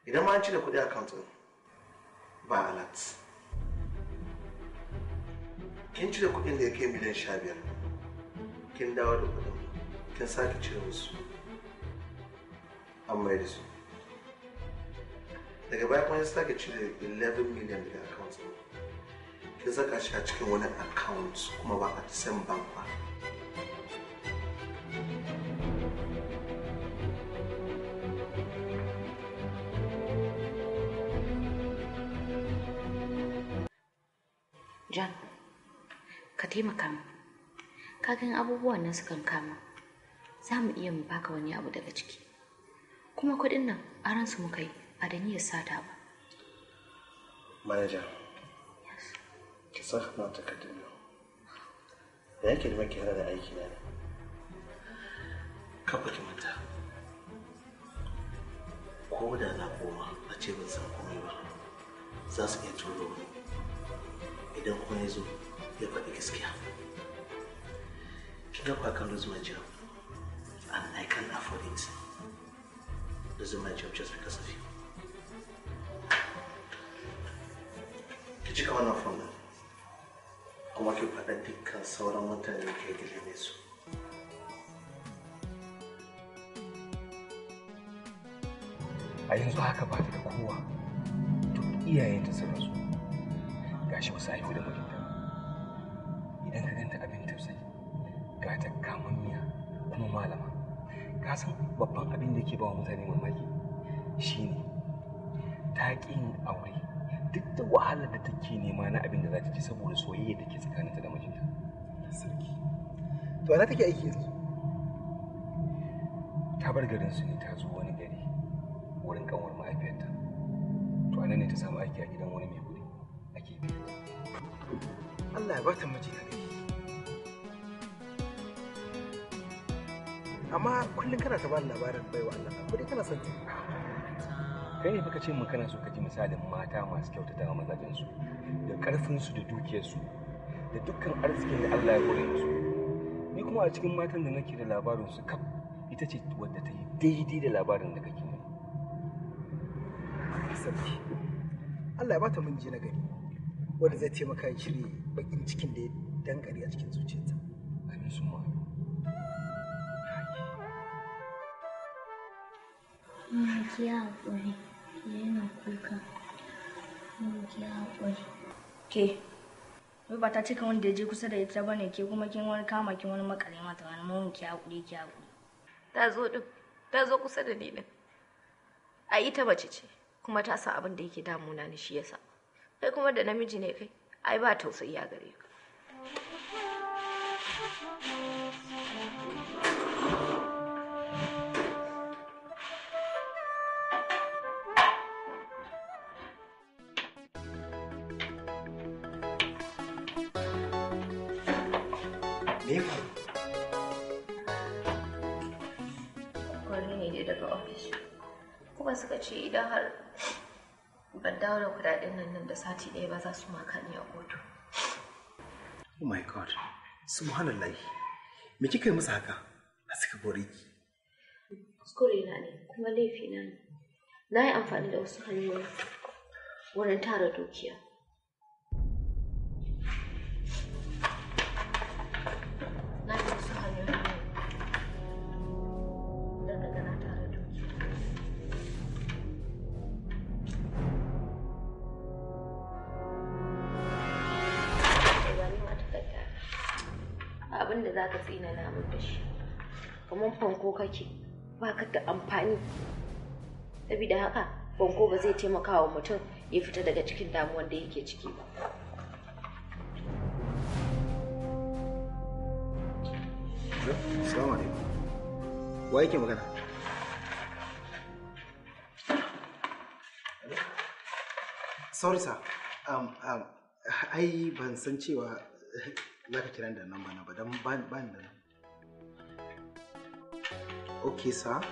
idan ma an cire kuɗi a account ɗin ba alert kin cire kuɗin da ya kai miliyan sha biyar kin dawo da kuɗin kin sake cire musu an mai da su daga baya kuma ya sake cire 11 million daga account ɗin kin saka shi a cikin wani account kuma ba a the same bank ba John, ka taimaka min. Ka gan abubuwan nan sukan kama. Za mu iya mu baka wani abu daga ciki. Kuma kuɗin nan aran su muka yi ba da niyyar sata ba. manager ki san na takardun nan da yake da maki da aiki na ne kafa ki manta ko da na koma a ce ban san komai ba za su iya turo wani idan kuma ya zo ya faɗi gaskiya kin ga kwakan lose my job and I can't afford it losing my job just because of you ki cika wannan fom ɗin kuma ki faɗa dukkan sauran mutane da ke gilme su a yanzu haka ba ta da kowa duk iyayenta sun rasu gashi ba su haihu da mijinta idan ka ganta abin tausayi ga ta kamammiya kuma malama ka san babban abin da ke ba wa mutane mamaki shine ta ƙi yin aure duk da wahalar da take nema na abin da za ta ci saboda soyayya da ke tsakaninta da mijinta sarki to ana take aiki yanzu ta bar garin su ne ta zo wani gari wurin kanwar mahaifiyarta to anan ne ta samu aiki a gidan wani mai kuɗi ake biya Allah ya bata miji na gari amma kullum kana ta bani labarin baiwa Allah ko dai kana son ta kai ne baka ce mun kana so ka ji misalin mata masu kyautata wa mazajen su da karfin su da dukiyar su da dukkan arzikin da Allah ya kore musu ni kuma a cikin matan da nake da labarin su kaf ita ce wadda ta yi daidai da labarin da kake nuna sarki Allah ya bata miji na gari wanda zai taimaka ya cire bakin cikin da ya dankare a cikin zuciyarta amin su ma Mama ki haƙuri, ki yana kuka. Mama ki haƙuri. Ke, wai ba ta cika wanda ya je kusa da ita bane ke kuma kin wani kama kin wani makale mata wani mun ki haƙuri ki haƙuri. Ta zo din, ta zo kusa da ni din. A ita mace ce, kuma ta san abin da yake damuna ni shi yasa. Kai kuma da namiji ne kai, ai ba tausayi a gare ka. me ya faru Kwari ne dai daga ofis. Kuma suka ce idan har ban dawo da kudaden nan nan da sati ɗaya ba za su maka ni a kotu. oh my god subhanallah me kika yi musu haka a suka bore ki Kuskure na ne, kuma laifi na ne. Na yi amfani da wasu hanyoyi wurin tara dukiya. Na yi wasu hanyoyi ne don daga na tara dukiya. Da gani ma takarda. Abin da za ka tsina na min da shi. Kamar fanko kake. ba ka da amfani saboda haka banko ba zai taimaka wa mutum ya fita daga cikin damuwar da yake ciki ba Assalamu alaikum. Wa yake magana? Sorry sir. Um, um, ai ban san cewa za ka kira da nan bana ba don ba ba ni da nan. Okay sir.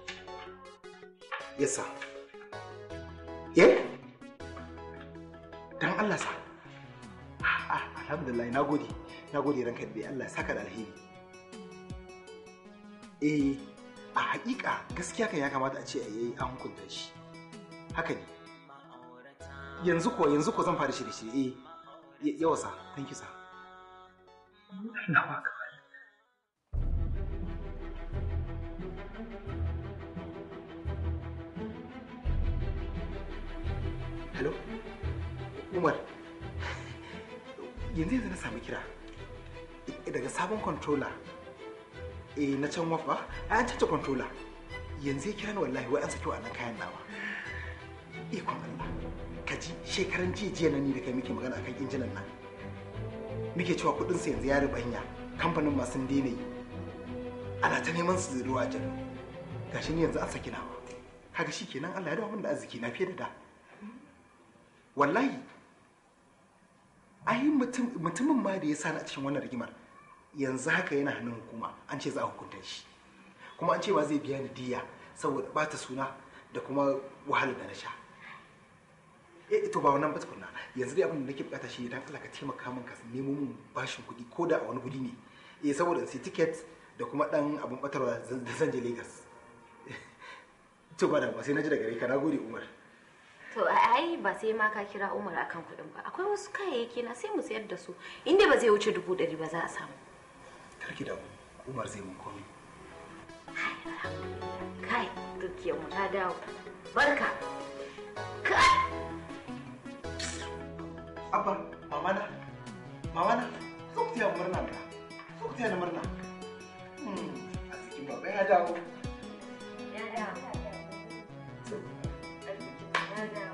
Yes sir. Eh? Dan Allah sir. Ah, ah, alhamdulillah na gode. Na gode ranka da Allah ya saka da alheri. eh a hakika gaskiya kan ya kamata a ce a yi an hukunta shi haka ne yanzu ko yanzu ko zan fara shirye-shirye eh yawa sa thank you sir nawa ka hello umar yanzu yanzu na sami kira daga sabon controller eh na can wafa an cace controller yanzu ya kira ni wallahi wai an saki wannan kayan nawa ikon Allah ka ji shekaran jiya jiya nan ni da kai muke magana akan injinan nan muke cewa kudin sa yanzu ya ribanya kamfanin ma sun daina yi ana ta neman su zuru a jan gashi ni yanzu an saki nawa kaga shikenan Allah ya dawo min da arziki na fiye da da wallahi ai mutumin ma da ya sani a cikin wannan rigimar yanzu haka yana hannun hukuma an ce za a hukunta shi kuma an ce ba zai biya ni diya saboda bata suna da kuma wahalar da na sha eh to ba wannan ba tukunna yanzu dai abin da nake bukata shi dan Allah ka taimaka min ka nemo min bashin kuɗi ko da a wani guri ne eh saboda sai ticket da kuma dan abin batarwa da zan je Lagos to ba da ba sai na ji daga gare ka nagode Umar To ai ba sai ma ka kira Umar akan kuɗin ba. Akwai wasu kayayyaki na sai mu sayar da su. Inda ba zai wuce dubu ɗari ba za a samu. karki da Umar zai mun komai Kai dukiyar mu ta dawo. Barka. Kai. abba mama na mama na so ku tiya murna mana so ku tiya na murna hmm a cikin baba ya dawo Ya dawo. Ya dawo.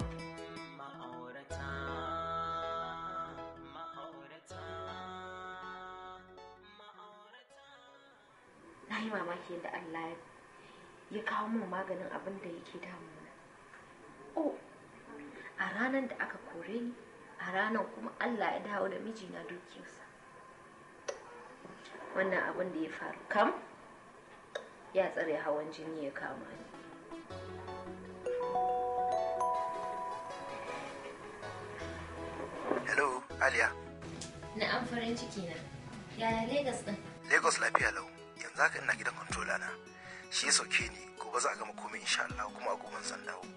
Na yi mamaki yadda Allah ya kawo min maganin abin da yake damuna. Oh, a ranar da aka kore ni, a ranar kuma Allah ya dawo da mijina dukiyarsa. Wannan abin da ya faru kam ya tsare hawan jini ya kama ni. hello aliya Na an farin ciki na. Yaya Legas ɗin? lagos lafiya lau yanzu haka ina gidan controller na shi ya sauke ni gobe za a gama komai insha Allah kuma a goben zan dawo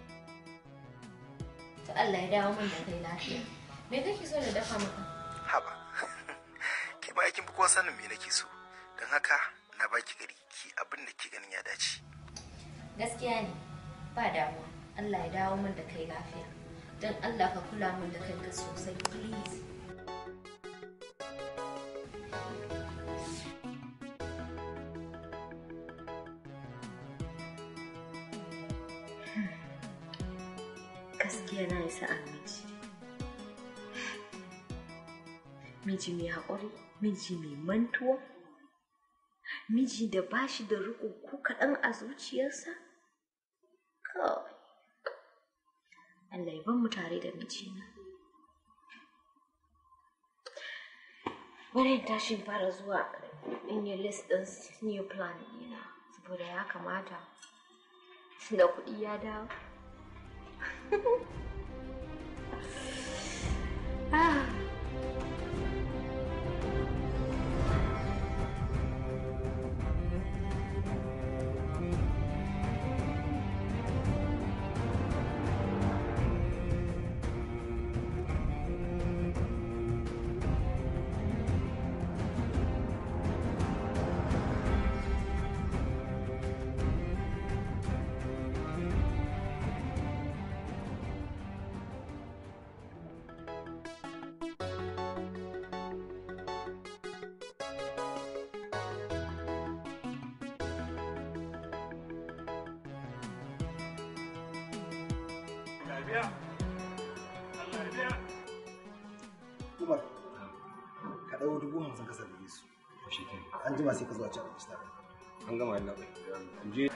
To Allah ya dawo min da kai lafiya. Me kake so da dafa maka? haba ke ma aikin kowa sanin me nake so don haka na baki gari ki abin da ke ganin ya dace Gaskiya ne, ba damuwa. Allah ya dawo min da kai lafiya. Don Allah ka kula min da kanka sosai, please. Gaskiya na isa a miji. Miji mai haƙuri, miji mai mantuwa, miji da ba shi da riƙo ko kaɗan a zuciyarsa? Kawai. Allah ya ban mu tare da mijina. Bari in tashi in fara zuwa in yi list ɗin new plan ɗina saboda ya kamata da kuɗi ya dawo. ah. Umar ka ɗau dubu hamsin ka sallame su an jima sai ka zuwa cin abinci tare an gama yalla bai in je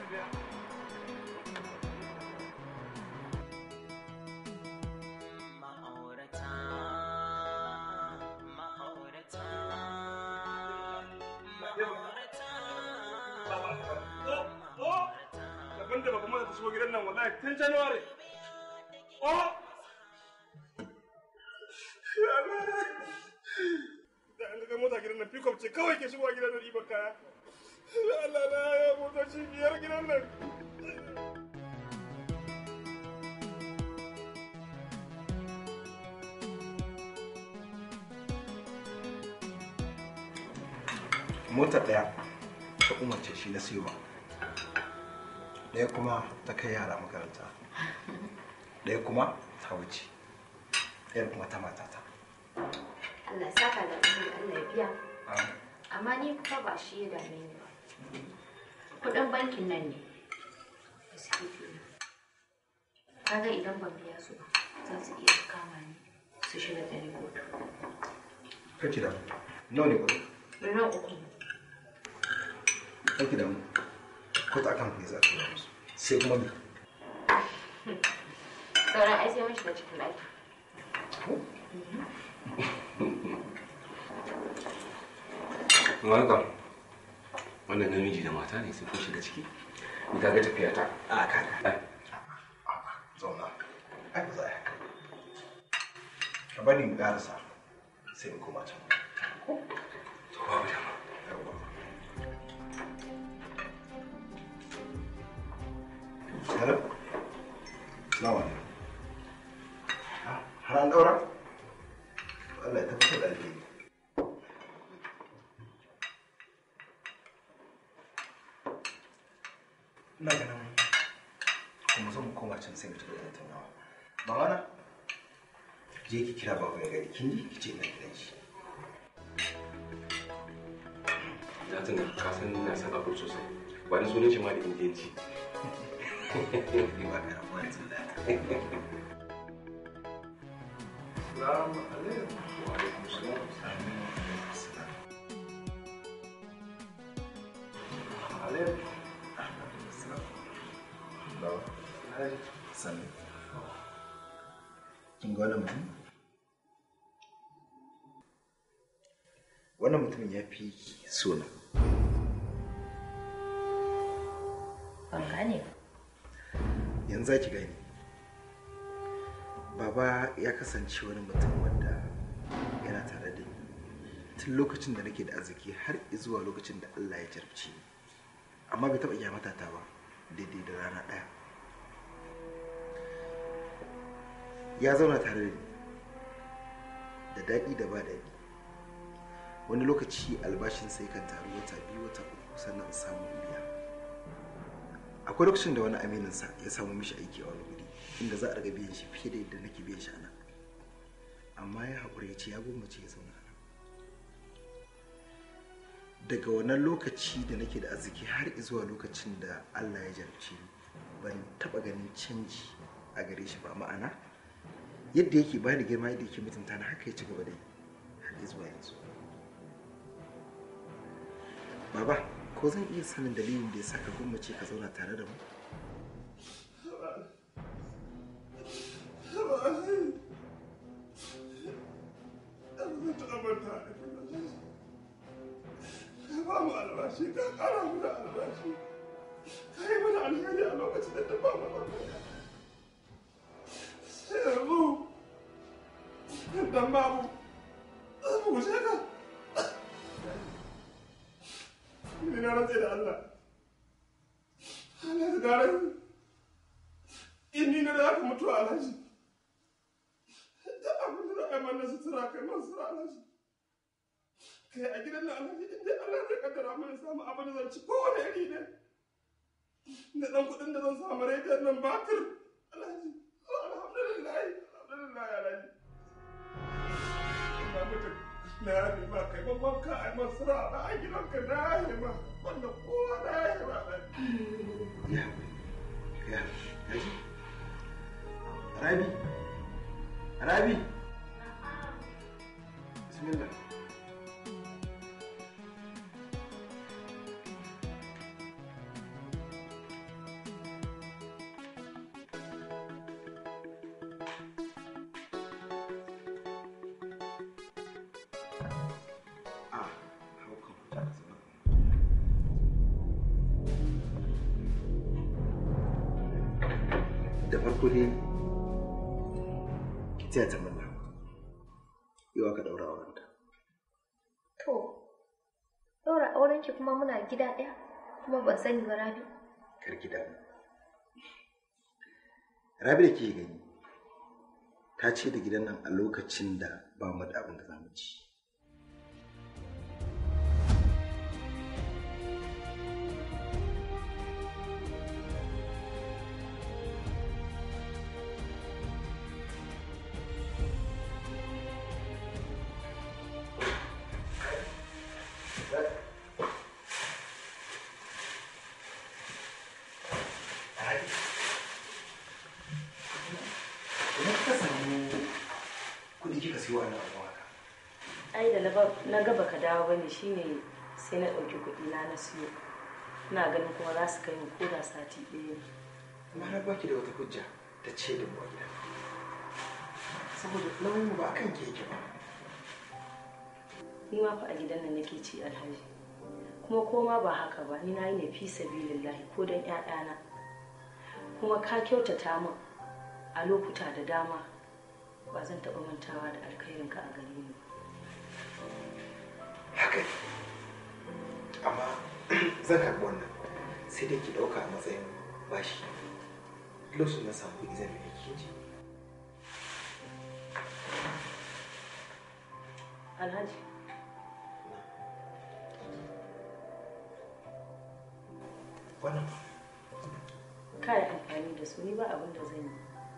Daban da babban mata ta shigo gidan nan wallahi tun January. Oh! Da an ga mota gidan nan pickup ce kawai ke shigowa gidan nan ɗiban kaya. Allah na ya motoci biyar gidan nan. mota ɗaya ta umarce shi na siyo ba ɗaya kuma ta kai yara makaranta ɗaya kuma ta wuce ɗaya kuma ta matata Allah ya saka da alheri Allah ya biya amma ni kuma ba shi ya dame ni ba kudin bankin nan ne da suke biyu kaga idan ban biya su ba za su iya su kama ni su shiga da ni kotu kake da nawa ne kuɗi miliyan uku ne kake da mu ko ta kan kuɗi za a tura musu sai kuma me sauran ai sai mun shiga cikin ɗaki Maka, wannan namiji da mata ne sai kun shiga ciki. Ni ka ga tafiya ta. a kaga Ai, zauna ai ba za a yi haka ka bari mu ƙarasa sai mu koma can to babu dama. Yawwa. Hello? Salamu alaikum. Ah, Har an ɗaura? Allah ya tabbatar da alheri. Ina ganin kuma zo mu koma can sai mu tafi da tattaunawa. Mamana, je ki kira babu ya gari, kin ji ki ce ina gidan shi. Na tuna ka san ina son abu sosai. Ba ni sunan shi ma da indiyanci. Ni ba ka rabuwa yanzu da. Salamu alaikum. Wa alaikum salam. Kin ga wannan mutum? Wannan mutumin ya fi sona. ban gane ba Yanzu za ki gani. Baba ya kasance wani mutum wanda yana tare da ni. Tun lokacin da nake da arziki har zuwa lokacin da Allah ya jarabci ni. Amma bai taɓa kyamata ta ba daidai da rana ɗaya. Ya zauna tare da ni. Da daɗi da ba daɗi. Wani lokaci albashin sai kan taru wata biyu wata uku sannan in samu in biya. akwai lokacin da wani amininsa ya samu mishi aiki a wani guri inda za a riga biyan shi fiye da yadda nake biyan shi a nan amma ya haƙura ya ce ya gwammace ya zauna a nan daga wannan lokaci da nake da arziki har zuwa lokacin da allah ya jarabce ni ban taɓa ganin canji a gare shi ba ma'ana yadda yake bani girma yadda yake mutunta na haka ya ci gaba da yi har zuwa yanzu baba ko zan iya sanin dalilin da ya sa ka gwammace ka zauna tare da mu ba mu albashi ka kara mu da albashi ka yi mana alheri a lokacin da ta ba mu albashi sai yanzu dan babu mu gushe ka ni na rantse da Allah Allah da gare in ni na da aka mutu alhaji da abin da za a yi mana sutura kai man sutura alhaji kai a gidan nan alhaji inda Allah zai kaddara mana samu abin da zan ci kowane iri ne da dan kuɗin da zan samu rediyon nan bakir alhaji alhamdulillah alhamdulillah alhaji na mutu na yafe ma kai babban ka a yi masu ra'a a gidanka na yafe ma wanda kowa na yafe ma alhaji ya ya ya ji rabi rabi bismillah Ah, how come? da farko dai ki taya ta murna yau aka daura aurenta to ɗaura auren ki kuma muna gida ɗaya kuma ban sani ba rabi kar ki damu rabi da ke gani ta ce da gidan nan a lokacin da ba mu da abin da za mu ci siyo ana abu haka ai da na ba- na ga baka dawo bane shine sai na ɗauki kuɗi na na siyo ina ganin kuma za su kai mu ko da sati ɗaya ne amma na baki da wata hujja ta ce da mu a gida saboda nauyin mu ba akan ke yake ba ni ma fa a gidan nan nake ci alhaji kuma koma ba haka ba ni na yi ne fi sabilillahi ko don ƴaƴana kuma ka kyautata min a lokuta da dama ba zan taɓa mantawa da alkhairinka a gare ni haka ne amma zan karɓi wannan sai dai ki ɗauka a matsayin bashi lokacin na samu kuɗi zan biya ki ji alhaji wannan ka yi amfani da su ni ba abin da zan yi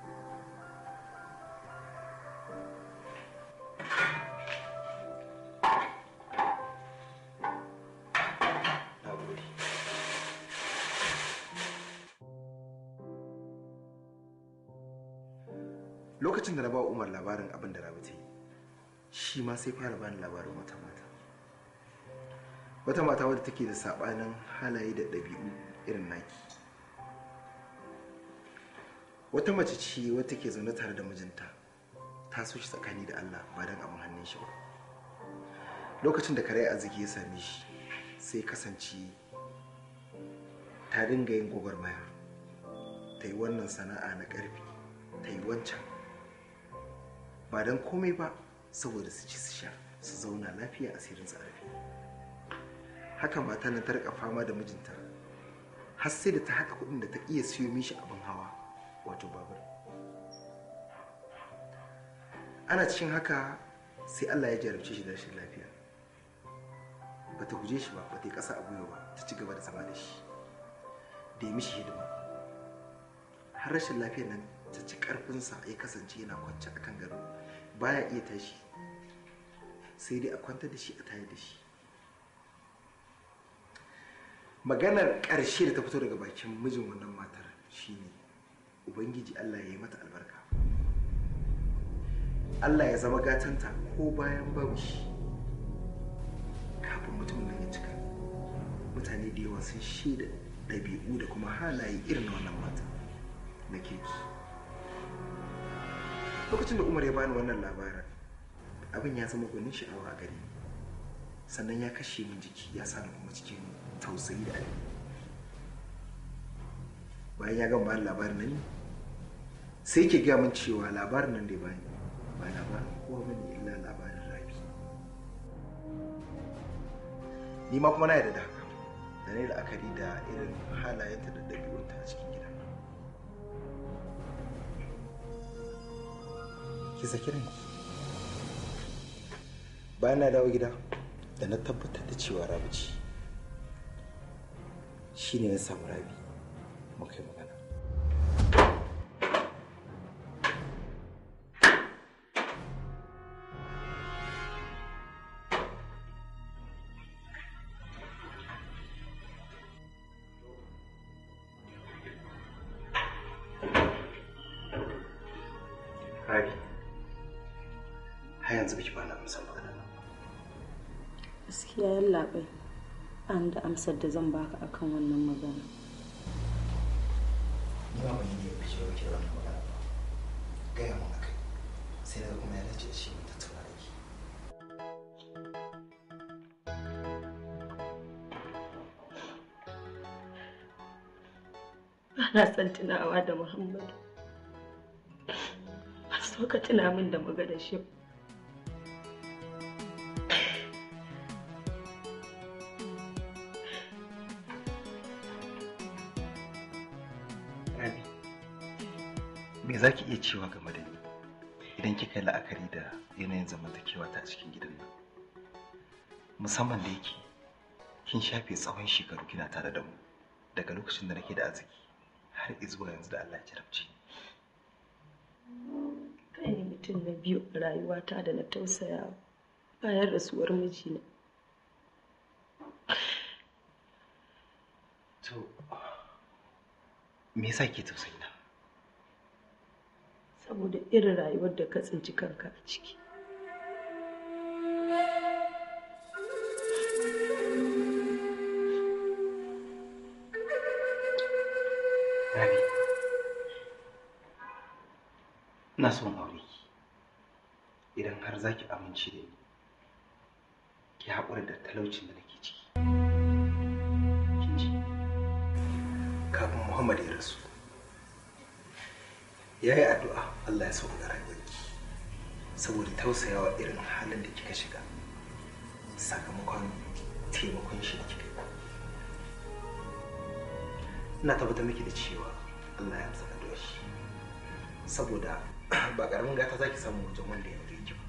na gode lokacin da na ba wa umar labarin abin da rabi ta yi shi ma sai fara bani labarin wata mata wata mata wadda take da sabanin halaye da ɗabi'u irin naki wata mace ce wadda ke zaune tare da mijinta ta so shi tsakani da allah ba don abin hannun shi ba lokacin da kare arziki ya same shi sai kasance ta dinga yin gwagwarmaya ta yi wannan sana'a na ƙarfi ta yi wancan ba don komai ba saboda su ci su sha su zauna lafiya asirin su a rufe haka mata nan ta rika fama da mijinta har sai da ta haɗa kuɗin da ta iya siyo mishi abin hawa wato babur ana cikin haka sai allah ya jarabce shi da rashin lafiya ba ta guje shi ba ba ta yi ƙasa a gwiwa ba ta ci gaba da zama da shi da ya mishi hidima har rashin lafiyar nan ta ci ƙarfinsa ya kasance yana kwance a kan gado baya iya tashi sai dai a kwantar da shi a tayar da shi maganar ƙarshe da ta fito daga bakin mijin wannan matar shine ubangiji allah ya yi mata albarka allah ya zama gatanta ko bayan babu shi kafin mutumin nan ya cika mutane da yawa sun shaida ɗabi'u da kuma halaye irin na wannan mata na keki lokacin da umar ya bani wannan labarin abin ya zama gwanin sha'awa a gare ni sannan ya kashe min jiki ya sa ni kuma cikin tausayi da alheri bayan ya gama bani labarin nan sai ke gaya min cewa labarin nan da ya bani ba labarin kowa bane illa labarin rabi ni ma kuma na yarda da haka da ne la'akari da irin halayenta da ɗabi'unta a cikin gidan nan ki saki ranki bayan na dawo gida da na tabbatar da cewa rabi ce shi ne na samu rabi muka yi magana rabi har yanzu biki bana amsar magana nan gaskiya yallaɓai an da amsar da zan baka akan wannan magana ni ma ban yi niyyar fice ba ki da wannan magana ba gaya mun akai sai daga kuma ya dace da shi mun tattauna da ki ba na son tunawa da muhammadu ba so ka tuna min da magana shi ba. rabi me za ki iya cewa game da ni idan kika yi la'akari da yanayin zamantakewa ta a cikin gidan nan musamman da yake kin shafe tsawon shekaru kina tare da mu daga lokacin da nake da arziki har zuwa yanzu da Allah ya jarabce ni kai ne mutum na biyu a rayuwata da na tausaya bayan rasuwar mijina to me yasa ke tausayi na saboda irin rayuwar da ka tsinci kanka a ciki Rabi, ina son aure ki. Idan har za ki amince da ni, ki haƙura da talaucin da nake ciki. Kin ji? Kafin Muhammad ya rasu, ya yi addu'a Allah ya sauka rayuwarki saboda tausayawa irin halin da kika shiga sakamakon taimakon shi da kika yi. ina tabbatar miki da cewa Allah ya amsa addu'ar shi saboda ba karamin gata zaki samu wajen wanda ya aure ki ba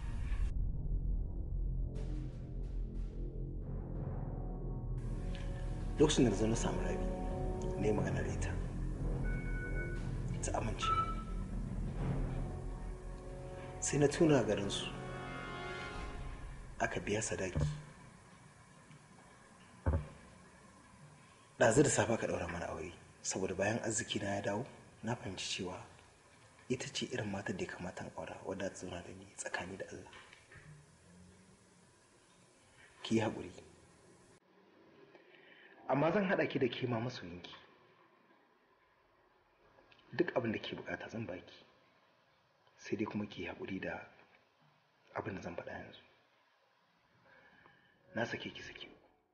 lokacin da na zo na samu rabi ne magana da ita ta amince sai na tuna garinsu aka biya sadaki ɗazu da safe ka ɗaura mana aure saboda bayan arziki na ya dawo na fahimci cewa ita ce irin matar da ya kamata in aura wadda ta zauna da ni tsakani da Allah ki yi haƙuri amma zan haɗa ki da ke ma masoyinki duk abin da ke bukata zan baki sai dai kuma ki yi haƙuri da abin da zan faɗa yanzu na sake ki sake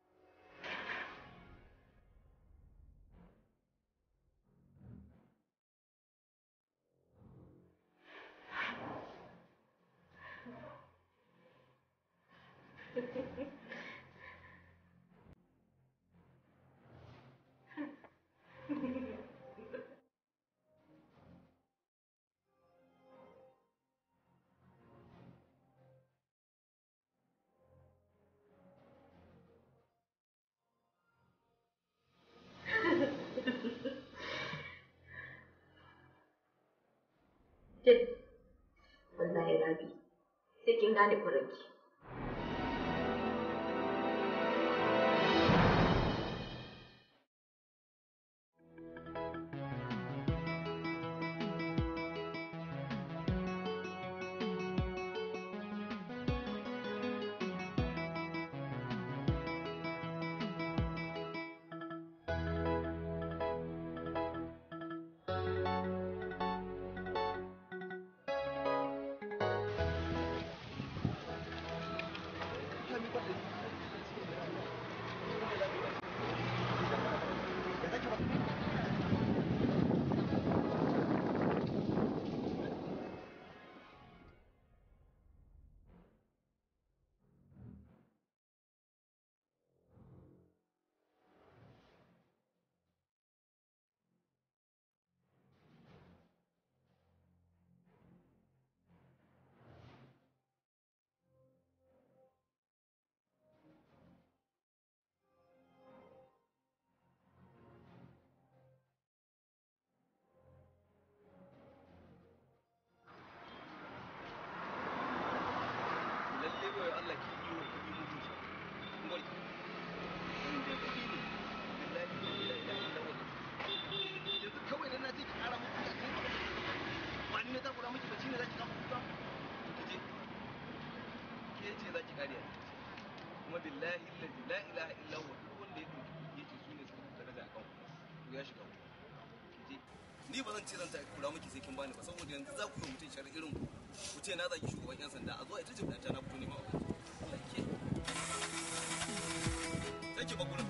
Jin, wallahi rabi, sai kin gane kuranki. ni ba zan ce zan ta kura miki sai kin bani ba saboda yanzu za ku yi mutum shari'a irin ku ku ce na zaki shugaban yan sanda a zo a ita jibda ta na fito ne ma wa Allah ke sai ki bakunan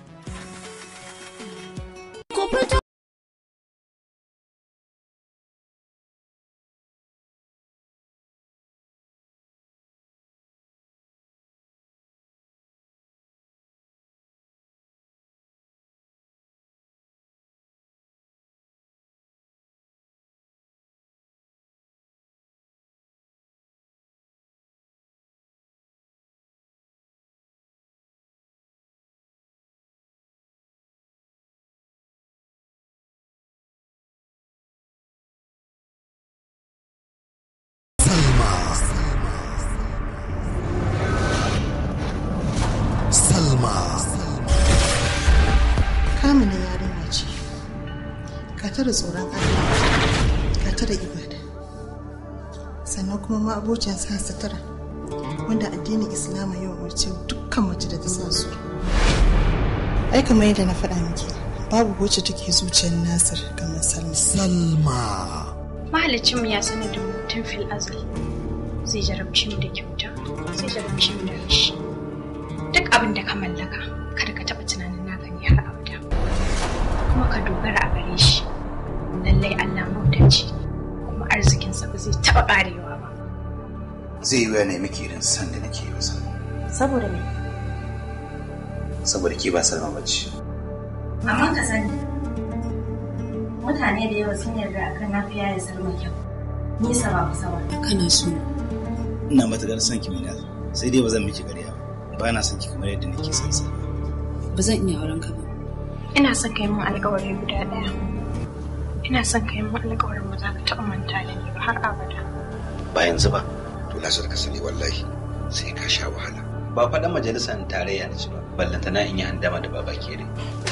kamuna yarinya ce ka tara tsoron Allah ka tara ibada sannan kuma ma abocin sa sutura wanda addinin islama yau umarce dukkan mace da ta sa su ai kamar yadda na faɗa miki babu wacce take zuciyar nasir kamar salma salma mahalicinmu ya sanar da mu tun fil azal zai jarabci mu da kyauta zai jarabci mu da rashi duk abin da ka mallaka kada ka taɓa tunanin naka ne har abada kuma ka dogara a gare shi lallai allah mautaci kuma arzikinsa ba zai taɓa ƙarewa ba zai yi wuya ne miki irin san da nake yi masa saboda me saboda ke ba salma bace amma ka sani mutane da yawa sun yarda akan na fi yaya salma kyau nisa ba kusa ba kana so ina matuƙar son ki mina sai dai ba zan miki ƙarya ba ba na son ki kamar yadda nake son sa ba zan iya auren ka ba ina son ka yi min alƙawari guda ɗaya ina son ka yi min alƙawarin ba za ka taɓa manta da ni ba har abada ba yanzu ba to lasar ka sani wallahi sai ka sha wahala ba faɗan majalisar tarayya na ci ba ballantana in yi handama da baba kere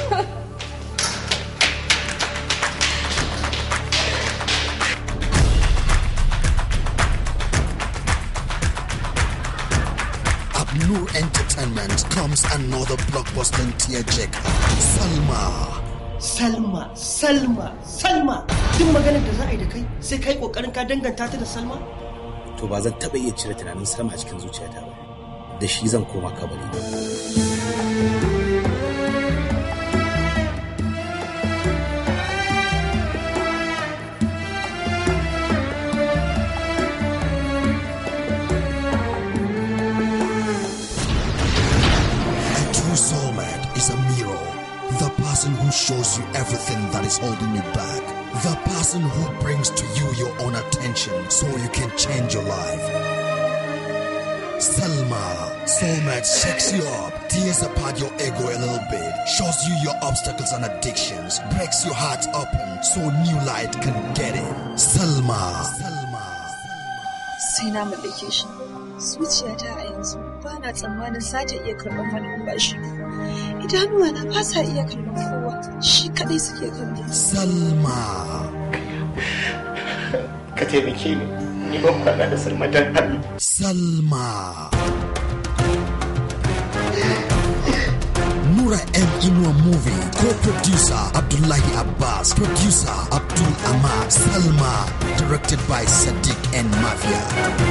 Abnur Entertainment comes another blockbuster tearjerk. Salma. Salma, Salma, Salma. Duk maganar da za a yi da kai sai kai kokarin ka danganta ta da Salma? to ba zan taɓa iya cire tunanin salma a cikin zuciyata ba da shi zan koma kabari ba A true soulmate is a mirror. The person who shows you everything that is holding you back. The person who brings to you your own attention so you can change your life. Selma, soulmate shakes you up, tears apart your ego a little bit, shows you your obstacles and addictions, breaks your heart open so new light can get in. Selma. sai na mallake shi zuciyata a yanzu ba na tsammanin za ta iya karɓar wani in ba shi ba idanuwa na ba sa iya kallon kowa shi kaɗai suke kallo Salma. ka taimake ni ni ban kwana da salma dan Allah Salma. Nura M. Inua movie, co-producer Abdullahi Abbas, producer Abdul Ahmad, Salma, directed by Sadiq and Mafia.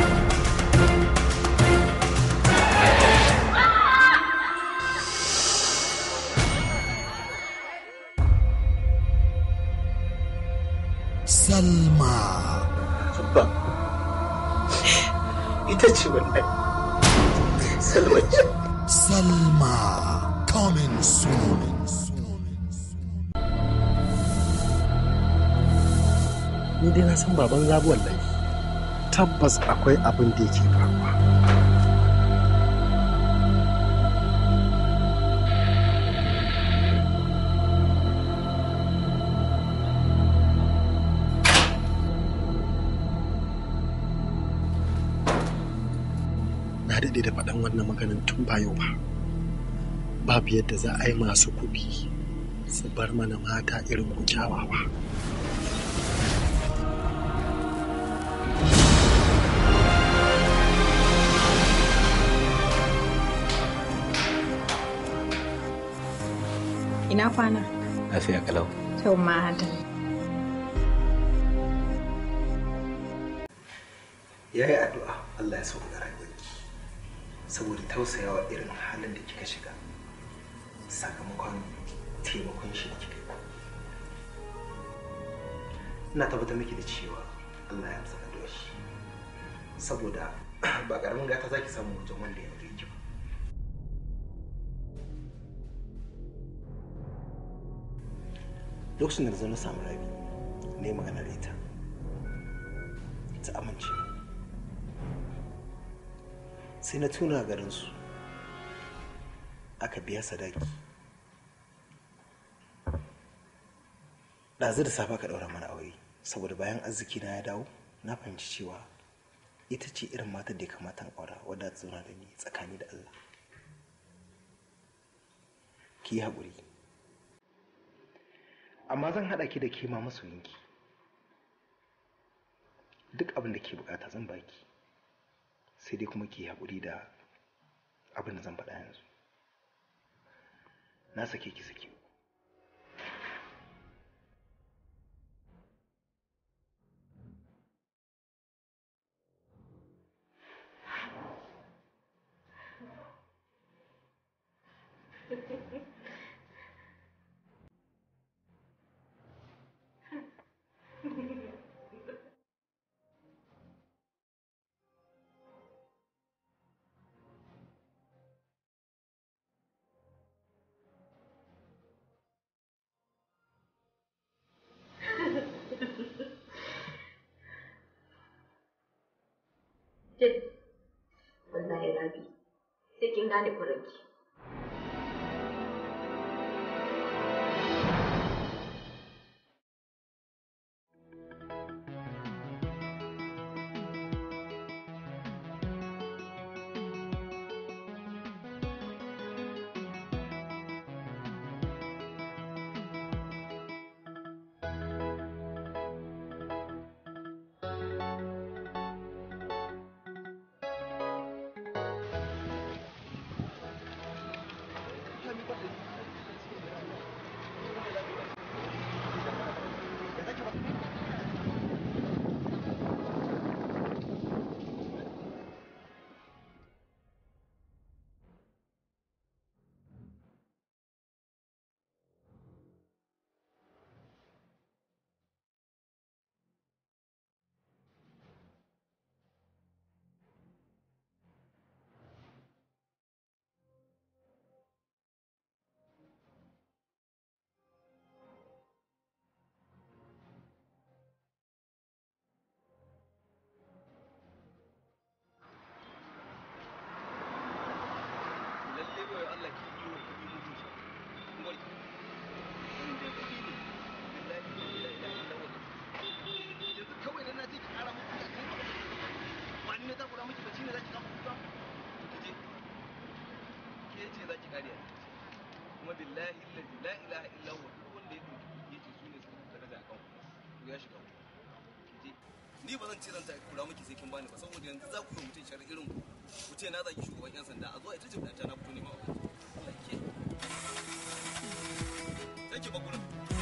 Salma. Abba, ita ce wannan salma ce Salma, coming soon. ni dai na san baban zabu wallahi tabbas akwai abin da yake faruwa na daɗe da faɗan wannan maganin tun ba yau ba babu yadda za a yi masu kuɗi su bar mana mata irin ku kyawawa Ina kwana? lafiya kalau Kyau ma hada. ya yi addu'a Allah ya sauka rayuwarki saboda tausayawa irin halin da kika shiga sakamakon taimakon shi da kika yi ina tabbatar miki da cewa Allah ya amsa addu'ar shi saboda ba karamin gata zaki samu wajen wanda ya aure ki ba lokacin da na zo na samu rabi ne magana da ita ta amince sai na tuna garinsu aka biya sadaki ɗazu da safe ka ɗaura mana aure saboda bayan arziki na ya dawo na fahimci cewa ita ce irin matar da ya kamata in aura wadda ta zauna da ni tsakani da Allah ki yi haƙuri amma zan haɗa ki da ke ma masoyinki duk abin da ke bukata zan baki sai dai kuma ki yi haƙuri da abin da zan faɗa yanzu na sake ki sake zafi sai kin gane kuranki kuma billahi allazi la ilaha illa huwa duk wanda ya dauki yace su ne suka daraja kan ku ya shiga kije ni ba zan ce zan ta kura miki sai kin bani ba saboda yanzu za ku yi mutum shar irin ku ku ce na zaki shugaban yan sanda a zo ita ce ta na fito ne ma Allah ke sai ki ba gurin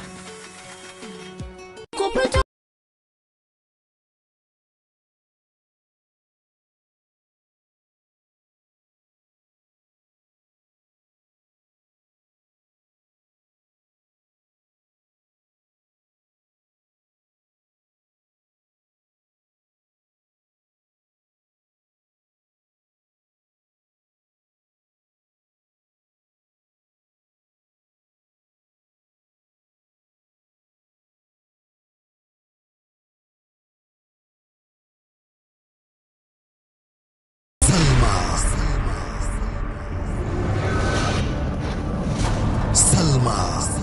Salma.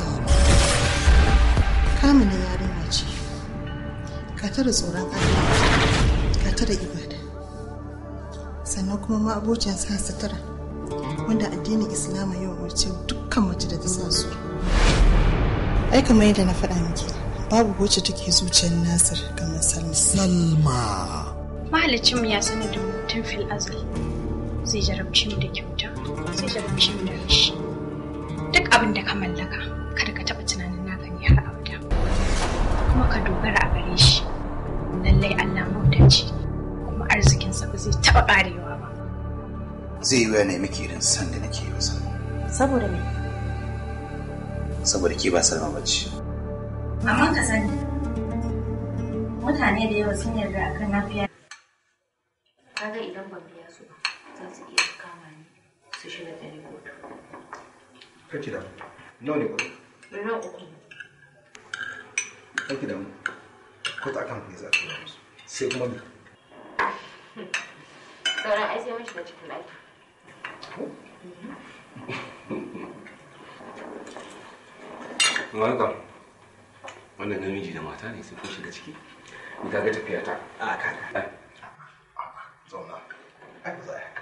kamila yarinya ce ka tara tsoron allah ka tara ibada sannan kuma ma abocin sa sutura wanda addinin islama yau wace dukkan mace da ta sa su ai kamar yadda na faɗa miki babu wacce take zuciyar nasir kamar salma salma Mahalicinmu ya sanar da mu tun fil azal zai jarabci mu da kyauta zai jarabci mu da rashi duk abin da ka mallaka kada ka taɓa tunanin naka ne har abada kuma ka dogara a gare shi lallai Allah maudaci kuma arzikinsa ba zai taɓa ƙarewa ba zai yi wa ne miki irin san da nake yi masa Saboda me? saboda ke ba salma bace Amma ka sani, mutane da yawa sun yarda akan nafiya. kaga idan ban biya su ba za su iya kama ni su shiga da ni kotu kake da nawa ne kuɗi miliyan uku kake da mu kotu akan kuɗi za a tura musu sai kuma me sauran ai sai mun shiga cikin ɗaki Welcome. Wannan namiji da mata ne sai kun shiga ciki. Ni kaga tafiya ta. a kaka zauna ai ba za a yi haka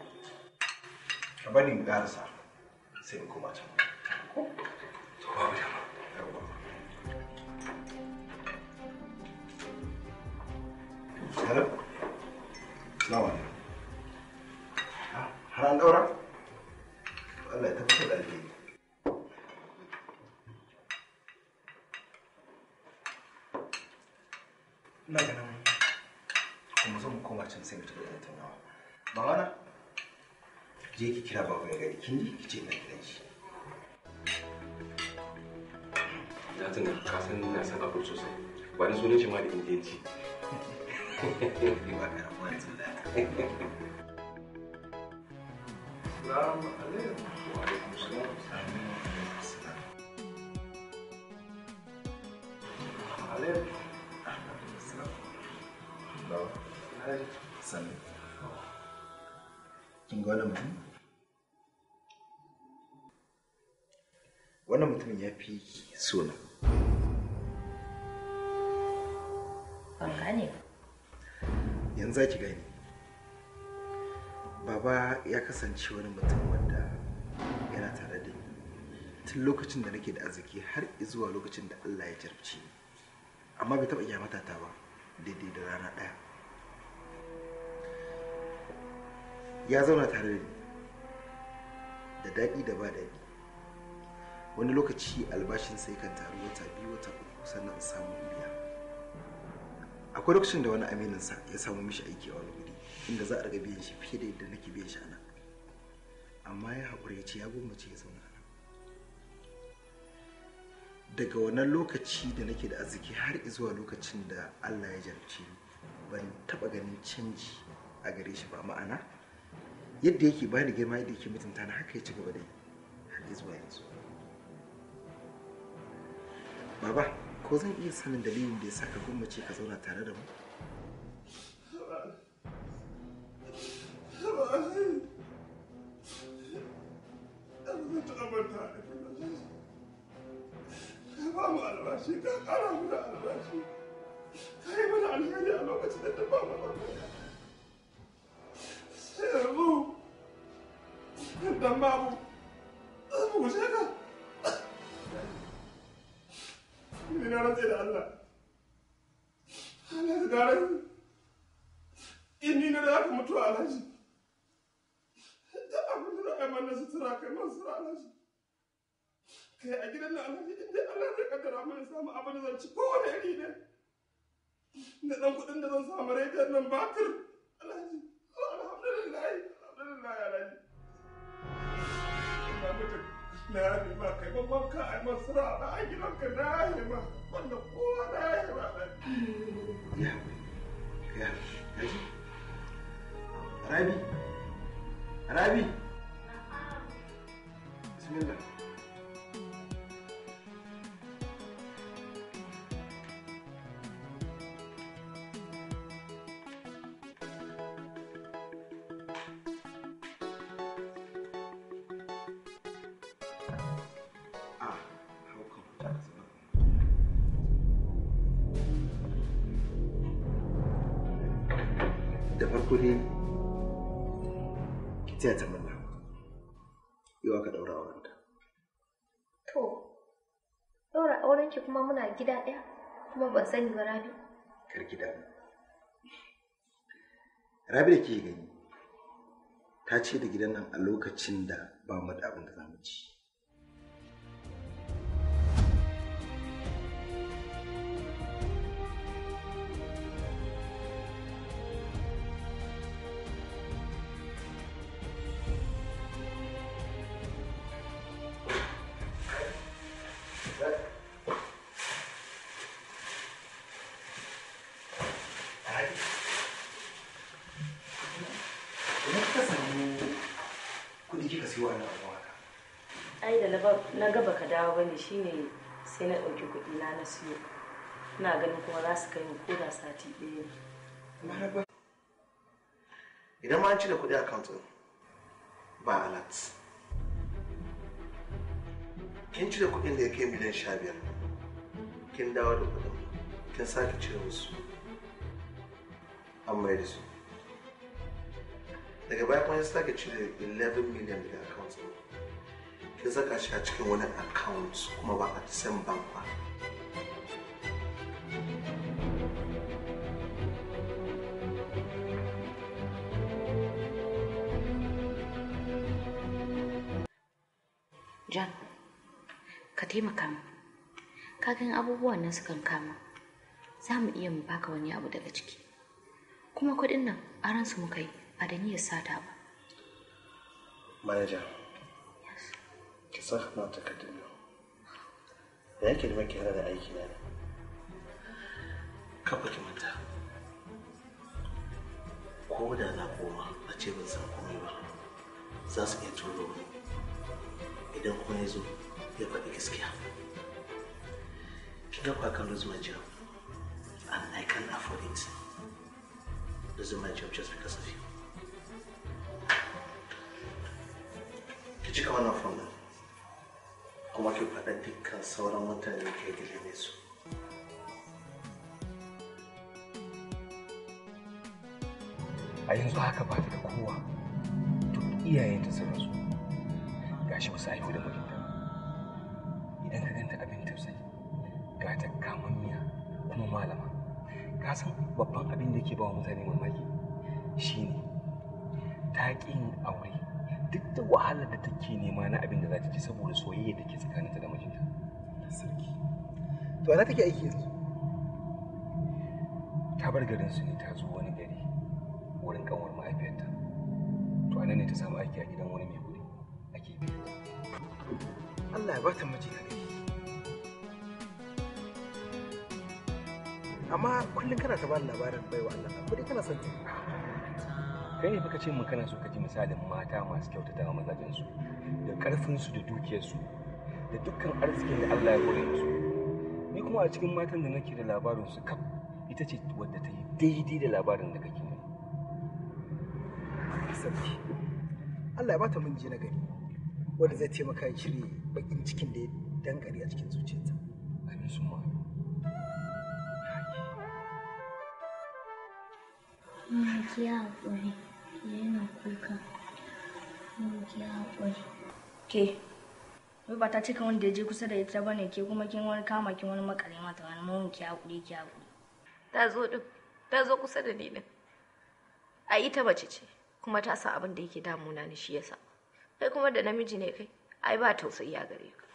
ka bari mu ƙarasa sai mu koma can To babu dama. Hello? Salamu alaikum. Ah, Har an ɗaura? Allah ya tabbatar da alheri. Ina ganin kuma zo mu koma can sai mu tafi da tattaunawa. Mamana, je ki kira babu ya gari kin ji ki ce ina gidan shi. Na tuna ka san ina son abu sosai. Ba ni sunan shi ma da indiyanci. Ni ba ka rabuwa yanzu da Salamu alaikum. Wa alaikum salam. Alaikum. Sannu. kin ga wannan mutum wannan mutumin ya fi sona ban gane ba yanzu za ki gani baba ya kasance wani mutum wanda yana tare da ni tun lokacin da nake da arziki har zuwa lokacin da Allah ya jarabci ni amma bai taɓa kyamata ta ba daidai da rana ɗaya ya zauna tare da ni da daɗi da ba daɗi wani lokaci albashin sai kan taru wata biyu wata uku sannan in samu in biya akwai lokacin da wani amininsa ya samu mishi aiki a wani guri inda za a riga biyan shi fiye da yadda nake biyan shi a nan amma ya haƙura ya ce ya gwammace ya zauna a nan daga wannan lokaci da nake da arziki har zuwa lokacin da allah ya jarabce ni ban taɓa ganin canji a gare shi ba ma'ana yadda yake bani girma yadda yake mutunta na haka ya ci gaba da yi har zuwa yanzu baba ko zan iya sanin dalilin da ya sa ka gwammace ka zauna tare da mu ka ba mu albashi ka kara mu da albashi ka yi mana alheri a lokacin da ta ba mu albashi sai yanzu dan babu za mu wuce ka ni na rantse da Allah Allah ya gare in ni na da aka mutu a alhaji da abin da za a yi mana sutura kai man sutura alhaji kai a gidan nan alhaji inda Allah zai kaddara mana samu abin da zan ci kowane iri ne da dan kuɗin da zan samu rediyon nan batir alhaji alhamdulillah alhamdulillah alhaji ina mutu na yafe ma kai ban wanka a yi masara a a gidanka na yafe ma wanda kowa na yafe ma alhaji ya ya yaji rabi rabi bismillah da farko dai ki taya ta murna yau aka daura aurenta to ɗaura aurenki kuma muna gida ɗaya kuma ban sani ba rabi kar ki damu rabi da ke gani ta ce da gidan nan a lokacin da ba mu da abin da za mu ci Ina kika samu kuɗi kika siyo wannan abu haka? ai da na ba- na ga baka dawo bane shine sai na ɗauki kuɗi na na siyo ina ganin kuma za su kai mu ko da sati ɗaya ne Idan ma an cire kuɗi a account ɗin ba alert. Kin cire kuɗin da ya kai miliyan sha biyar. Kin dawo da kuɗin. Kin sake cire musu. An mai da su. Daga baya kuma ya sake cire 11 million daga account ɗin. Kin saka shi a cikin wani account kuma ba a the same bank ba. John, ka taimaka mu. Kagan abubuwan nan sukan kama. Za mu iya mu baka wani abu daga ciki. Kuma kuɗin nan aran su muka yi ba da niyyar sata ba. Manaja, ki sa hannu a takardun nan. Da yake da maki da aiki na ne. Kafa ki manta. Ko da na koma a ce ban san komai ba, za su iya turo ni. Idan kuma ya zo ya faɗi gaskiya. Kin ga kwa kan lose my job and I can't afford it. Losing my job just because of you. ki cika wannan fom ɗin kuma ki faɗa dukkan sauran mutane da ke gile su a yanzu haka ba ta da kowa duk iyayenta sun rasu gashi ba su haihu da mijinta idan ka ganta abin tausayi ga ta kamammiya kuma malama ka san babban abin da ke ba wa mutane mamaki shine ta ƙi yin aure duk da wahalar da take nema na abin da za ta ci saboda soyayya da ke tsakaninta da mijinta sarki to ana take aiki yanzu ta bar garin su ne ta zo wani gari wurin kanwar mahaifiyarta to anan ne ta samu aiki a gidan wani mai kuɗi ake biya Allah ya bata miji na gari amma kullum kana ta bani labarin baiwa Allah ko dai kana son ta kai ne baka ce mun kana so ka ji misalin mata masu kyautata wa mazajensu da karfinsu da dukiyarsu da dukkan arzikin da Allah ya kore musu ni kuma a cikin matan da nake da labarin su kaf ita ce wadda ta yi daidai da labarin da kake ne sarki Allah ya bata miji na gari wanda zai taimaka ya cire bakin cikin da ya dankare a cikin zuciyarta amin sun ma Mama ki haƙuri, ki daina kuka. Mama ki haƙuri. Ke, wai ba ta cika wanda ya je kusa da ita bane ke kuma kin wani kama kin wani makare mata wani mun ki haƙuri ki haƙuri. ta zo din ta zo kusa da ni din a ita mace ce kuma ta san abin da yake damuna ni shi yasa kai kuma da namiji ne kai ai ba tausayi a gare ka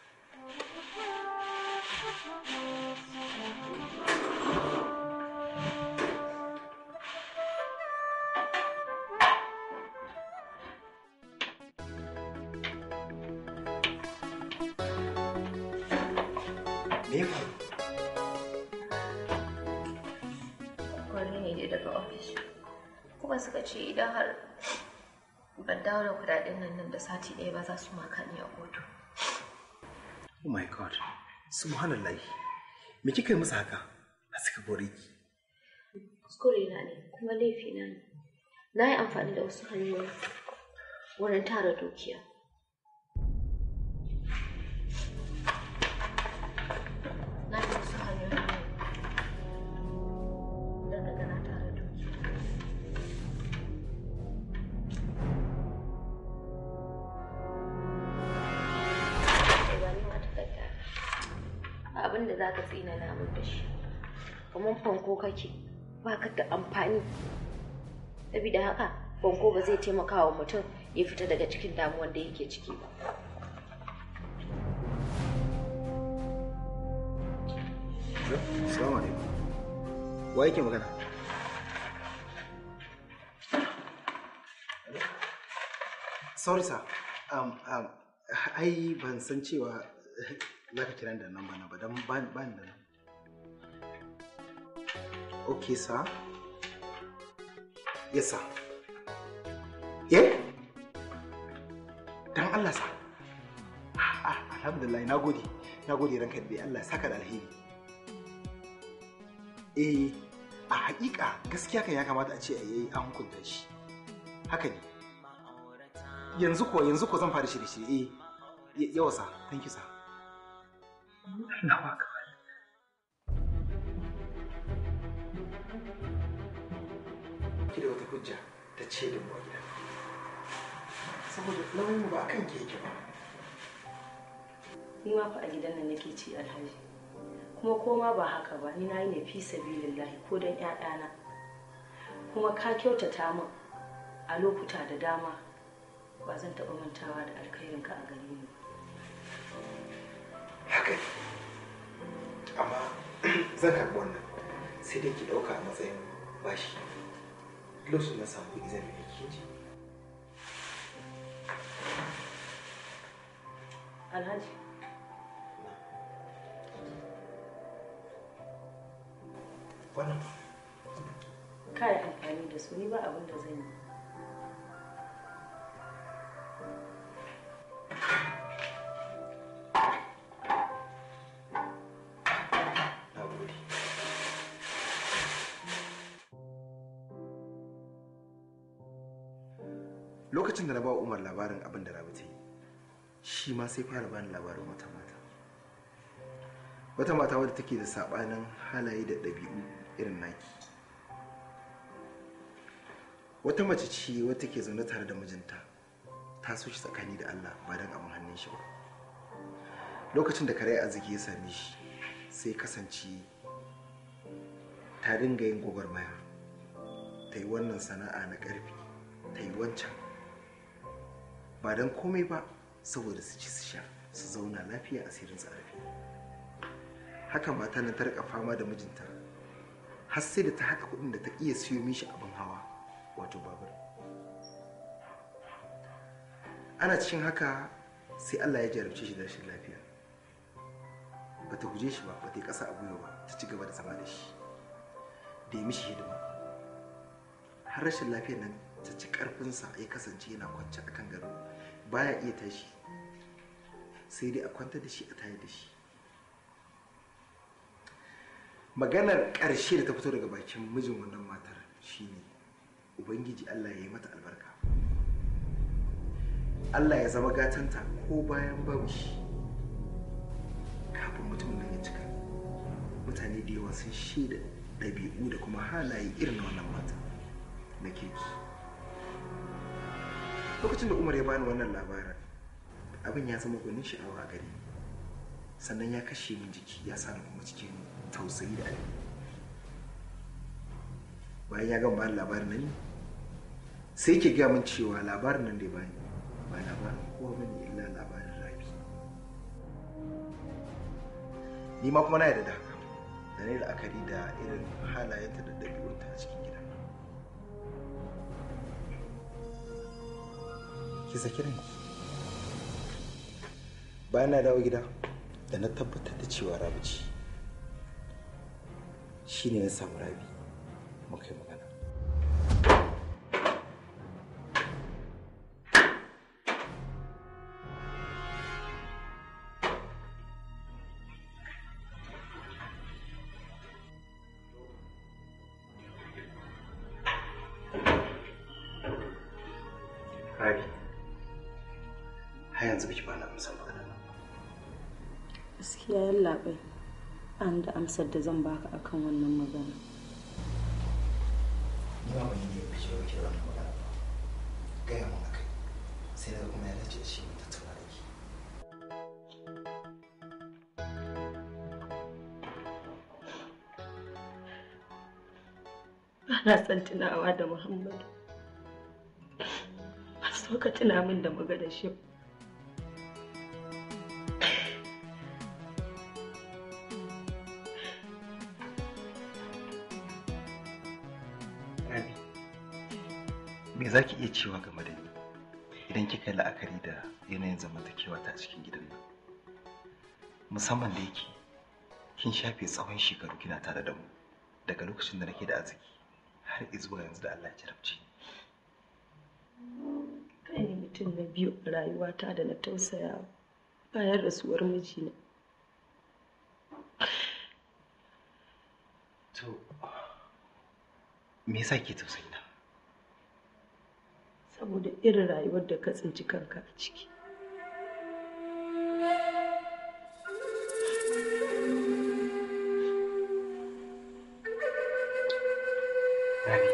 me ya faru kwallo ne dai daga ofis kuma suka ce idan har ban dawo da kudaden nan nan da sati ɗaya ba za su maka ni a kotu oh my god subhanallah me kika yi musu haka a suka bore ki kuskure na ne kuma laifi na ne na yi amfani da wasu hanyoyi wurin tara dukiya na yi wasu hanyoyi don na gana tara dukiya Kai ba ni ma takarda abin da za ka tsina na min da shi kamar fanko kake ba ka da amfani saboda haka fanko ba zai taimaka wa mutum ya fita daga cikin damuwar da yake ciki ba Assalamu alaikum. Wa yake magana? Sorry sir. Um, um, ai ban san cewa za ka kira da nan bana ba don ba ba ni da nan. Okay sir. Yes sir. Eh? Dan Allah sir. Ah, alhamdulillah na gode. Na gode ranka da Allah ya saka da alheri. eh a hakika gaskiya kan ya kamata a ce a yi an hukunta shi haka ne yanzu ko yanzu ko zan fara shirye shirye eh yawa sa thank you sir Allahu akbar ki da wata hujja ta ce da mu a gida saboda nauyin mu ba akan ke yake ba Ni ma fa a gidan nan nake ci alhaji. Kuma koma ba haka ba ni na yi ne fi sabilillahi ko don ƴaƴana. Kuma ka kyautata min a lokuta da dama ba zan taɓa mantawa da alkhairinka a gare ni. haka ne amma zan karɓi wannan sai dai ki ɗauka a matsayin bashi lokacin na samu kuɗi zan biya ki ji Alhaji. wannan Ka yi amfani da su ni ba abin da zan yi. na gode lokacin da na ba wa umar labarin abin da rabi ta yi shi ma sai fara bani labarin wata mata wata mata wadda take da sabanin halaye da ɗabi'u irin naki wata mace ce wadda take zaune tare da mijinta ta so shi tsakani da allah ba don abin hannun shi ba lokacin da kare arziki ya same shi sai kasance ta dinga yin gwagwarmaya ta yi wannan sana'a na ƙarfi ta yi wancan ba don komai ba saboda su ci su sha su zauna lafiya asirin su rufe haka mata na tarka fama da mijinta har sai da ta haɗa kuɗin da ta iya siyo mishi abin hawa wato babur ana cikin haka sai allah ya jarabce shi da rashin lafiya ba ta guje shi ba ba ta yi ƙasa a gwiwa ba ta ci gaba da zama da shi da ya mishi hidima har rashin lafiyar nan ta ci ƙarfinsa ya kasance yana kwance a kan gado baya iya tashi sai dai a kwantar da shi a tayar da shi maganar ƙarshe da ta fito daga bakin mijin wannan matar shine ubangiji allah ya yi mata albarka allah ya zama gatanta ko bayan babu shi kafin mutumin nan ya cika mutane da yawa sun shaida ɗabi'u da kuma halaye irin na wannan mata na kirki lokacin da umar ya bani wannan labarin abin ya zama gwanin sha'awa a gare ni sannan ya kashe min jiki ya sa kuma cikin tausayi da alheri bayan ya gama bani labarin nan sai ke gaya min cewa labarin nan da ya bani ba labarin kowa bane illa labarin rabi ni ma kuma na yarda da haka da ne la'akari da irin halayenta da ɗabi'unta a cikin gida ki saki ranki bayan na dawo gida da na tabbatar da cewa rabi ce shi ne na samu rabi muka yi magana rabi har yanzu biki bani amsar magana nan gaskiya yallaɓai an da amsar da zan baka akan wannan magana ni ma ban yi ne fice ba kira wannan magana ba gaya mun akai sai daga kuma ya dace da shi mu tattauna da ki ana son tunawa da muhammadu ba so ka tuna min da maganar shi rabi me za ki iya cewa game da ni idan kika yi la'akari da yanayin zamantakewa ta cikin gidan nan musamman da yake kin shafe tsawon shekaru kina tare da mu daga lokacin da nake da arziki har zuwa yanzu da Allah ya jarabce kai ne mutum na biyu a rayuwata da na tausaya bayan rasuwar mijina to me yasa ke tausayi na saboda irin rayuwar da ka tsinci kanka a ciki Rabi,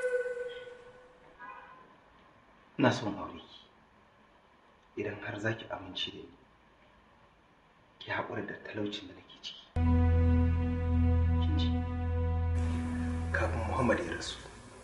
ina son aure ki idan har za ki amince da ni ki haƙura da talaucin da nake ciki. Kin ji? Kafin Muhammad ya rasu.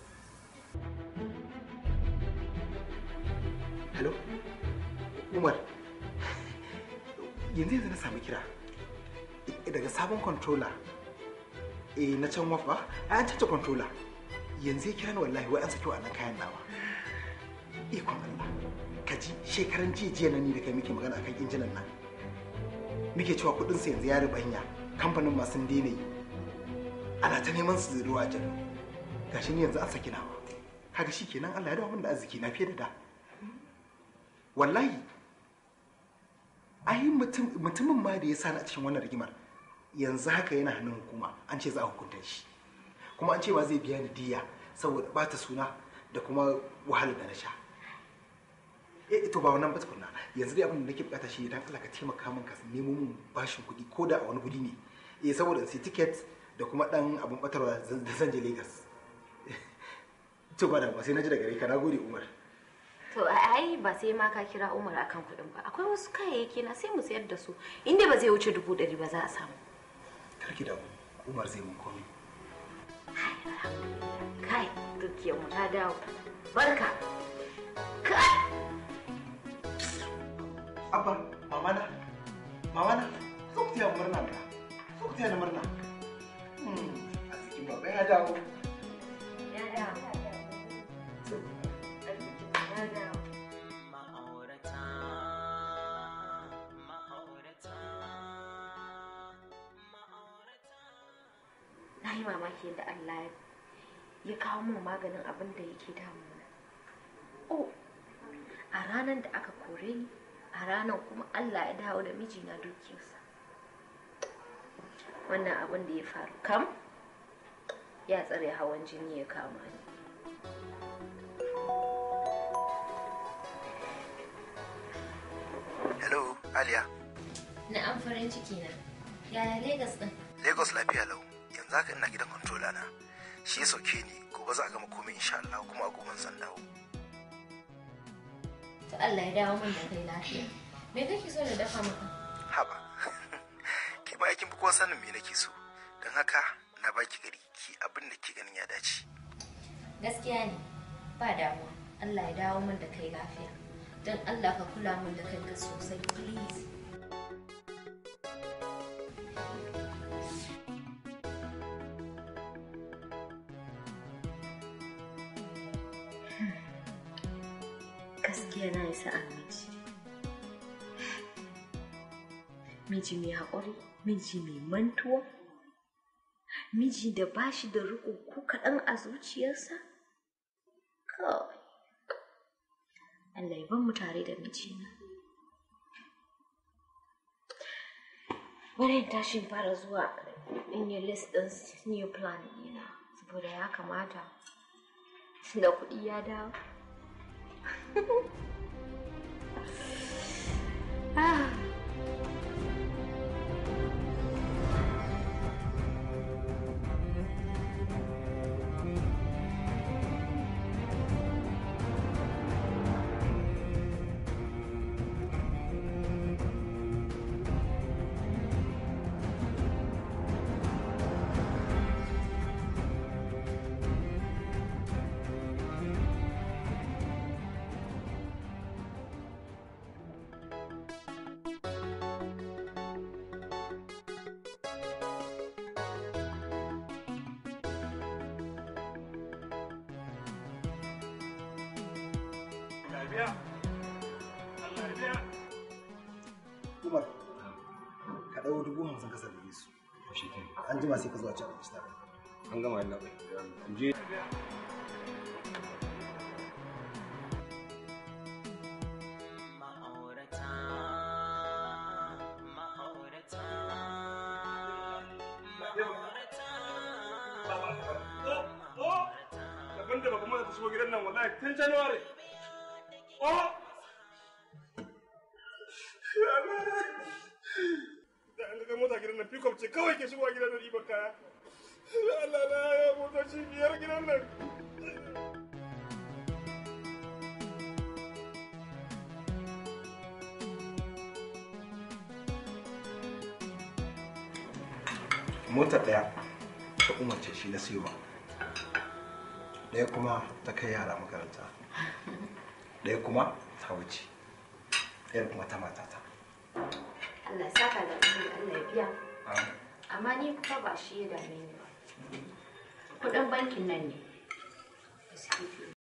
Hello? Umar, yanzu yanzu na sami kira daga sabon controller eh na can wafa an canza controller yanzu ya kira ni wallahi wai an saki wannan kayan nawa ikon Allah ka ji shekaran jiya jiya nan ni da kai muke magana akan injinan nan muke cewa kudin sa yanzu ya ribanya kamfanin ma sun daina yi ana ta neman su ruwa jan gashi ni yanzu an saki nawa kaga shikenan Allah ya dawo min da arziki na fiye da da wallahi ai mutum mutumin ma da ya sani a cikin wannan rigimar yanzu haka yana hannun hukuma an ce za a hukunta shi kuma an ce ma zai biya ni diya saboda bata suna da kuma wahalar da na sha eh to ba wannan ba tukunna yanzu dai abin da nake bukata shi dan Allah ka taimaka min ka nemo min bashin kuɗi ko da a wani guri ne eh saboda in sai ticket da kuma dan abin batarwa da zan je Lagos to ba da ba sai na ji daga gare ka na gode Umar To ai ba sai ma ka kira Umar akan kuɗin ba. Akwai wasu kayayyaki na sai mu sayar da su. Inda ba zai wuce dubu ɗari ba za a samu. karki da Umar zai mun komai Kai, dukiyar mu ta dawo. Barka. Kai. Abba, mama na, mama na, zo ku taya murna da, zo ku taya da murna. Hmm, a cikin baba ya dawo. Ya dawo. Ya dawo. Na yi mamaki yadda Allah ya kawo min maganin abin da yake damuna. Oh, a ranar da aka kore ni, a ranar kuma Allah ya dawo da mijina dukiyarsa. Wannan abin da ya faru kam ya tsare hawan jini ya kama ni. Hello, Aliya. Na an farin ciki na. Yaya Legas ɗin? Lagos lafiya lau. Yanzu haka ina gidan controller na. Shi ya sauke ni, gobe za a gama komai insha Allah kuma a goben zan dawo. To Allah ya dawo min da kai lafiya. Me kake so na dafa maka? Haba. Ke ma aikin kowa sanin me nake so. Don haka na baki gari ki abin da ke ganin ya dace. Gaskiya ne. Ba damuwa. Allah ya dawo min da kai lafiya. Don Allah ka kula min da kanka sosai, please. Gaskiya na isa a miji. Miji mai haƙuri, miji mai mantuwa, miji da ba shi da riƙo ko kaɗan a zuciyarsa? Kawai. Allah ya ban mu tare da mijina. Bari in tashi in fara zuwa in yi list ɗin new plan ɗina saboda ya kamata da kuɗi ya dawo. ah. Umar, ka ɗau dubu hamsin ka sarrafe su. An jima sai ka zuwa cin abinci tare. An gama yalla bai. Je. Daban da baka mana ta shigo gidan nan wallahi tun January. Oh! Da an ga mota gidan nan pick up ce kawai ke shigowa gidan nan ɗiban kaya. Allah na ya motoci biyar gidan nan. Mota ɗaya ta umarce shi na siyo ɗaya kuma ta kai yara makaranta ɗaya kuma ta wuce ɗaya kuma ta matata Allah ya saka da alheri, Allah ya biya. Amma ni kuma ba shi ya dame ni ba. Kuɗin bankin nan ne.